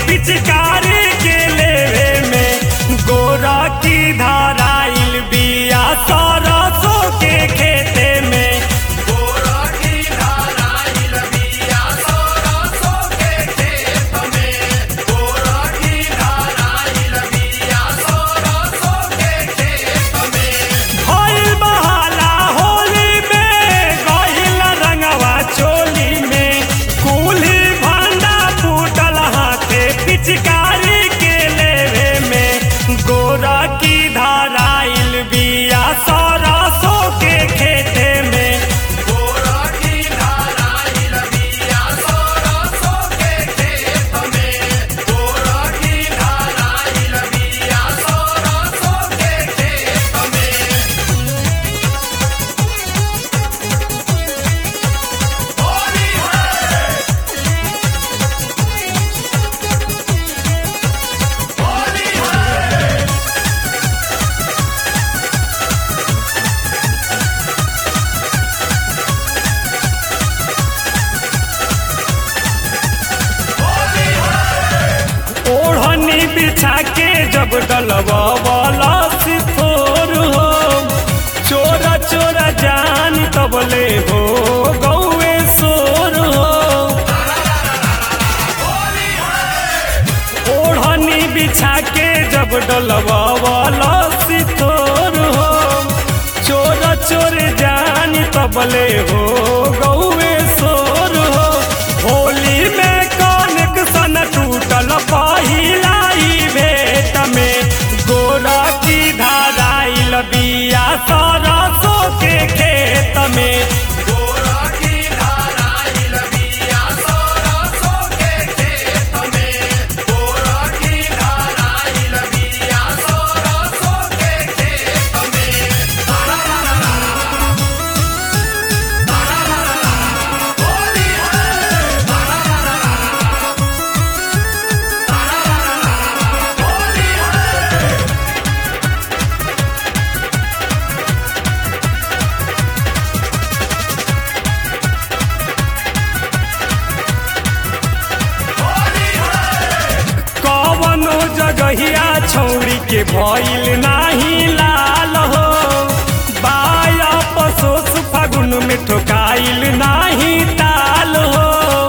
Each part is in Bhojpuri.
पिचकारी के लेवे में गोरा की धाराइल बिया सरसों के खेते में गोरा की धाराइल बिया सरसों के खेत में गोरा की धाराइल बिया सरसों के खेत में भइल बहाला होली में गहिल रंगवा चोली में कुल्ही भांडा फूटल हाथे पिचकारी के लेवे में गोरा की धाराइल बिया सरसों के खेते में गोरा की धाराइल बिया सरसों के खेत में गोरा की धाराइल बिया सरसों के खेत में होली है होली है ओढ़नी बिछा के जब डलवा वाला सिथोर हो चोरा चोरा जान तबले हो गौए सोर हो ओढ़नी बिछा के जब डलवा वाला सिथोर हो चोरा चोर जान तबले हो गौए सोर हो होली में कनेक्शन टूटल पहिला ही भेट में गोरा की धाराइल बिया सरसों के खेत में गोरा की धाराइल बिया सरसों के खेत में गोरा की धाराइल बिया सरसों के खेत में होली है होली है होली है कवनो जगहिया छौरी के भइल नाही लाल हो बाया पसोस फागुन में ठोकाइल नाही ताल हो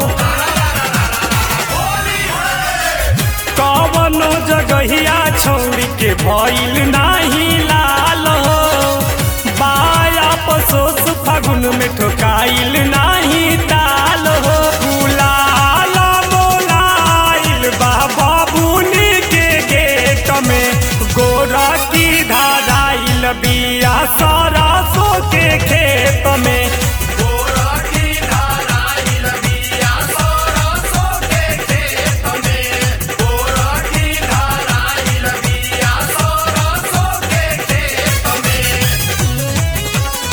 कवनो जगहिया छौरी के भइल नाही लाल हो बाया पसोस फागुन में ठोकाइल नाही ताल हो गुलाल मोलाइल बा बाबुनी के गेट में गोरा की धाराइल बिया सरसों के खेत में गोरा की धाराइल बिया सरसों के खेत में गोरा की धाराइल बिया सरसों के खेत में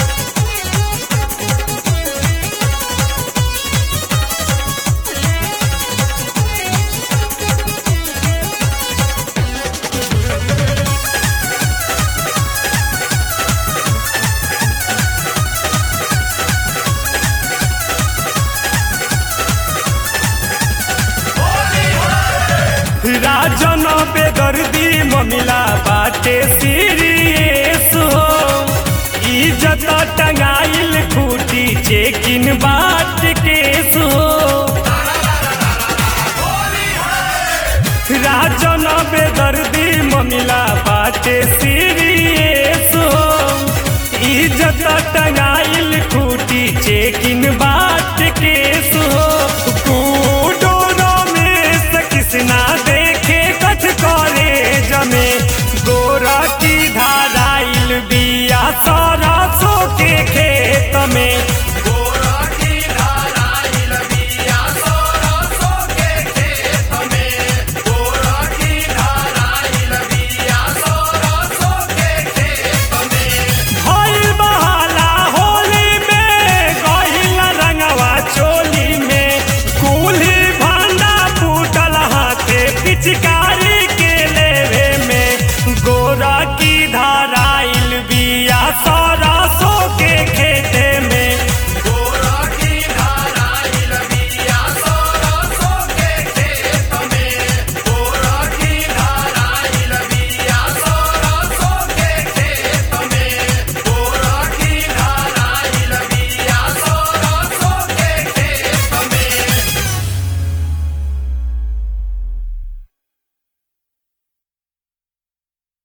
राजन बेदर्दी ममिला बाटे सीरियस हो इज्जत टंगाइल खूटी चेकिन बाट केस हो राजन बेदर्दी ममिला बाटे सीरियस हो इज्जत टंगाइल खूटी चेकिन बाट